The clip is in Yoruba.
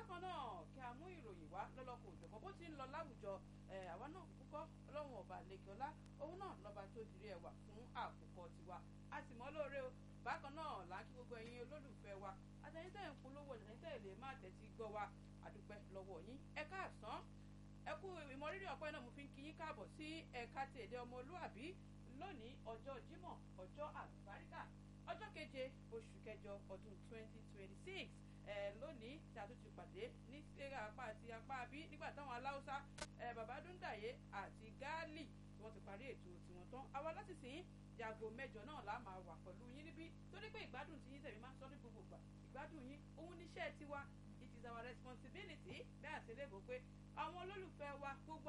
bákan náà kí a mú ìròyìn wá lọ́lọ́kọ̀ òjọ̀kan bó ti ń lọ láwùjọ àwa náà kúkọ́ ọlọ́run ọba lẹ́kọ̀ọ́lá òun náà lọ́ba tó dirí ẹwà fún àkókò tiwa a sì mọ́ lóore o bákan náà là ń kí gbogbo ẹ̀yin olólùfẹ́ wa àtẹ̀yìntẹ̀ ń polówó àtẹ̀yìntẹ̀ lè má tẹ̀tí gbọ́ wa àdúpẹ́ lọ́wọ́ yín ẹ káàsán ẹ kú ìmọ̀rírì ọ̀pẹ́ náà mo fi ń kí yín káàbọ̀ sí ẹ̀ka ti èdè ọmọlúàbí lónìí ọjọ́ jímọ̀ ọjọ́ àlùbáríkà ọjọ́ keje oṣù kẹjọ ọdún twenty twenty six lónìí tí a tún ti pàdé ní sẹ́ra apá àti apá bí nígbà táwọn aláwùsá bàbá dúndàyé àti gáálì tí wọ́n ti parí ètò tiwọn tán àwa láti sìn yàgò mẹ́jọ náà la máa wà pẹ̀lú yín níbí torí pé ìgbádùn tí yín tẹ̀mí máa ń sọ ní gbogbo ìgbà ìgbádùn yín òun níṣẹ́ tiwa it is our responsibility bẹ́ẹ̀ àti ilé ìbò pé àwọn olólùfẹ́ wa gbogbo